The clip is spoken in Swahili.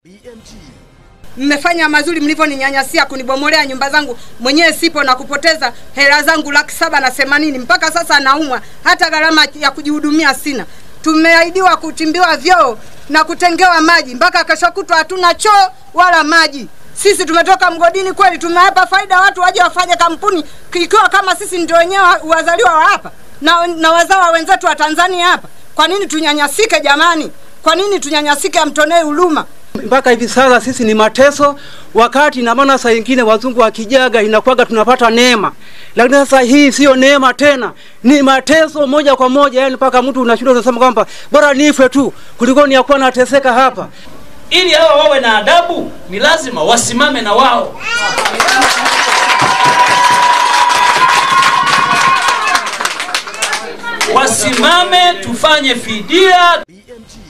Mmefanya mazuri mlivyoninyanyasia kunibomolea nyumba zangu, mwenyewe sipo na kupoteza hela zangu laki saba na themanini. Mpaka sasa naumwa, hata gharama ya kujihudumia sina. Tumeahidiwa kuchimbiwa vyoo na kutengewa maji, mpaka kesho kutwa hatuna choo wala maji. Sisi tumetoka mgodini kweli, tumewapa faida watu waje wafanye kampuni, ikiwa kama sisi ndio wenyewe wazaliwa wa hapa na, na wazawa wenzetu wa Tanzania hapa. Kwa nini tunyanyasike jamani? Kwa nini tunyanyasike? Amtonee huruma. mpaka hivi sasa sisi ni mateso, wakati na maana saa ingine wazungu wakijaga inakuwaga tunapata neema, lakini sasa hii sio neema tena, ni mateso moja kwa moja, yani mpaka mtu unashindwa unasema kwamba bora nife tu kuliko ni yakuwa nateseka hapa. Ili hawa wawe na adabu, ni lazima wasimame na wao. Wasimame, tufanye fidia. BMG